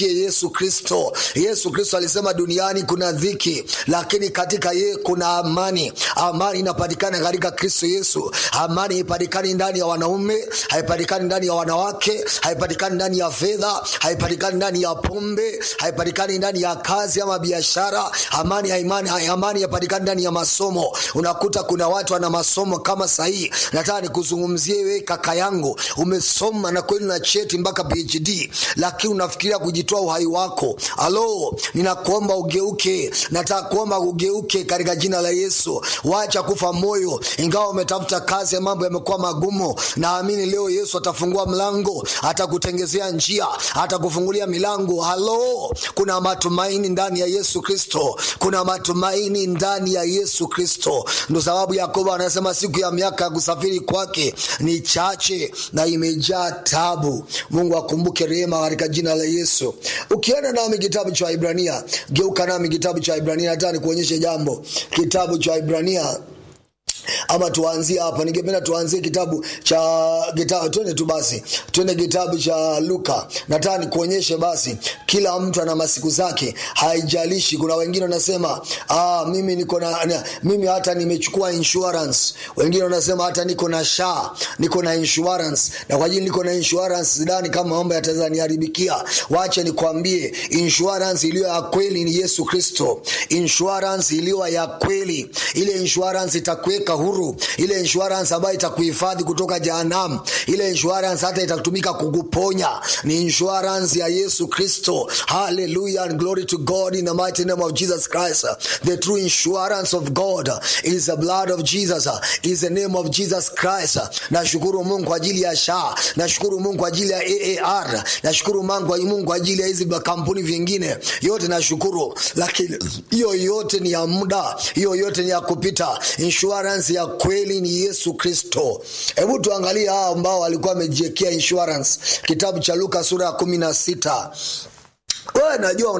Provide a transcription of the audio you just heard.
Yesu Kristo. Yesu Kristo alisema duniani kuna dhiki, lakini katika yeye kuna amani. Amani inapatikana katika Kristo Yesu. Amani haipatikani ndani ya wanaume, haipatikani ndani ya wanawake, haipatikani ndani ya fedha, haipatikani ndani ya pombe, haipatikani ndani ya kazi ama biashara. Amani haimani, amani haipatikani ndani ya masomo. Unakuta kuna watu wana masomo kama sahihi. Nataka nikuzungumzie wewe kaka yangu, umesoma na kweli na cheti mpaka PhD, lakini unafikiria kujitoa uhai wako. Alo, ninakuomba ugeuke, nataka kuomba ugeuke katika jina la Yesu. Wacha kufa moyo, ingawa umetafuta kazi ya mambo yamekuwa magumu. Naamini leo Yesu atafungua mlango, atakutengezea njia, atakufungulia milango. Halo, kuna matumaini ndani ya Yesu Kristo, kuna matumaini ndani ya Yesu Kristo. Ndo sababu Yakobo anasema siku ya miaka ya kusafiri kwake ni chache na imejaa tabu. Mungu akumbuke rehema katika jina la Yesu. Ukienda nami kitabu cha Ibrania, geuka nami kitabu cha Ibrania, nataka nikuonyeshe jambo. Kitabu cha Ibrania ama tuanzie hapa, ningependa tuanzie kitabu cha kitabu, twende tu basi, twende kitabu cha Luka. Nataka nikuonyeshe basi, kila mtu ana masiku zake, haijalishi. Kuna wengine wanasema ah, mimi niko na, na mimi hata nimechukua insurance. Wengine wanasema hata niko na sha, niko na insurance, na kwa ajili niko na insurance sidhani kama mambo yataweza niharibikia. Wacha nikwambie, insurance iliyo ya kweli ni Yesu Kristo. Insurance iliyo ya kweli, ile insurance itakuweka huru, ile insurance ambayo itakuhifadhi kutoka jehanamu, ile insurance hata itatumika kukuponya, ni insurance ya Yesu Kristo. Hallelujah and glory to God in the mighty name of Jesus Christ. The true insurance of God is the blood of Jesus, is the name of Jesus Christ. Nashukuru Mungu kwa ajili ya SHA, nashukuru Mungu kwa ajili ya AAR, nashukuru Mungu kwa ajili ya hizi kampuni vingine yote, nashukuru, lakini hiyo yote ni ya muda, hiyo yote ni ya kupita. Insurance ya kweli ni Yesu Kristo. Hebu tuangalie hao ambao walikuwa wamejiwekea insurance, kitabu cha Luka sura ya kumi na sita. Wewe najua